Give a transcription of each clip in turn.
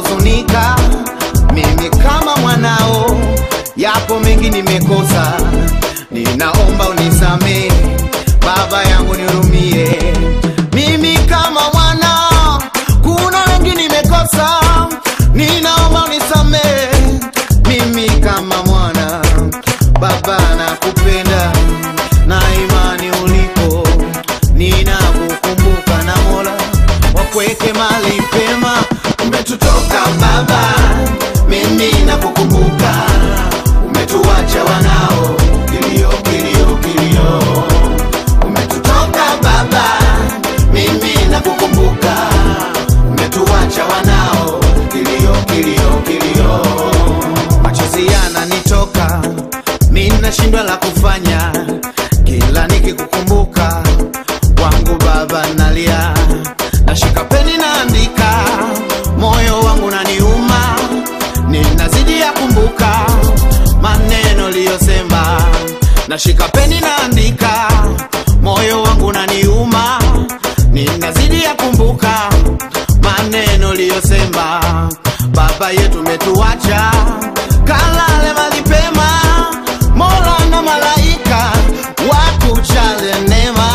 nahuzunika mimi kama mwanao, yapo mengi nimekosa, ninaomba unisamee baba yangu, nihurumie mimi kama mwana, kuna mengi nimekosa, ninaomba unisamee mimi kama mwana, baba nakupenda na imani ulipo, ninakukumbuka na Mola wakuweke mali pema. Umetutoka baba, mimi nakukumbuka, umetuacha wanao, kilio kilio kilio. Umetutoka baba, mimi nakukumbuka, umetuacha wanao, kilio kilio kilio. Machozi yananitoka, mimi nashindwa la kufanya, kila nikikukumbuka wangu baba nalia, nashika peni naandika, moyo wangu naniuma, ninazidi ya kumbuka maneno liyosema, nashika peni naandika, moyo wangu naniuma, ninazidi ya kumbuka maneno liyosema, baba yetu metuacha, kalale malipema, Mola na malaika wakuchale neema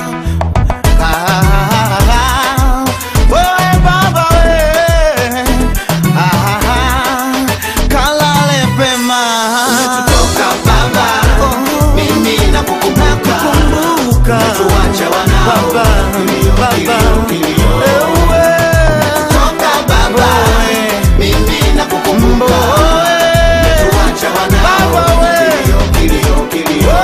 Ah, wewe baba we, ah, kalale pema. Umetutoka baba, mimi nakukumbuka, umetuacha wanao, kilio, kilio, kilio. Umetutoka baba, mimi nakukumbuka, umetuacha wanao, kilio, kilio, kilio.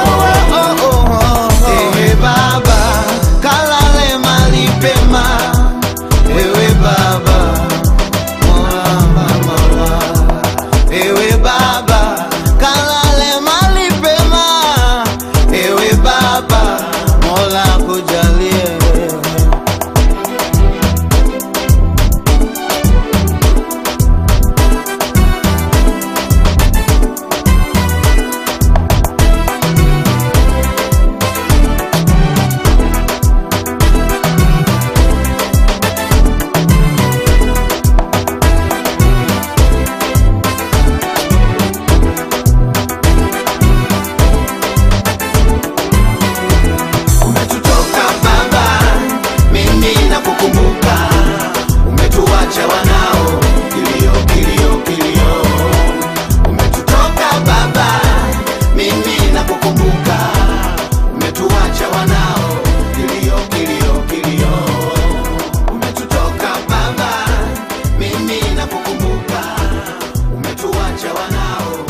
Ewe baba, kalale mahali pema. Ewe baba, mama, mama. Ewe baba, kalale mahali pema. Ewe baba, Mola kujalie. Umetutoka baba, mimi nakukumbuka, umetuacha wanao, kilio, kilio, kilio. Umetutoka baba, mimi nakukumbuka, umetuacha wanao, kilio, kilio, kilio. Umetutoka baba, mimi nakukumbuka, umetuacha wanao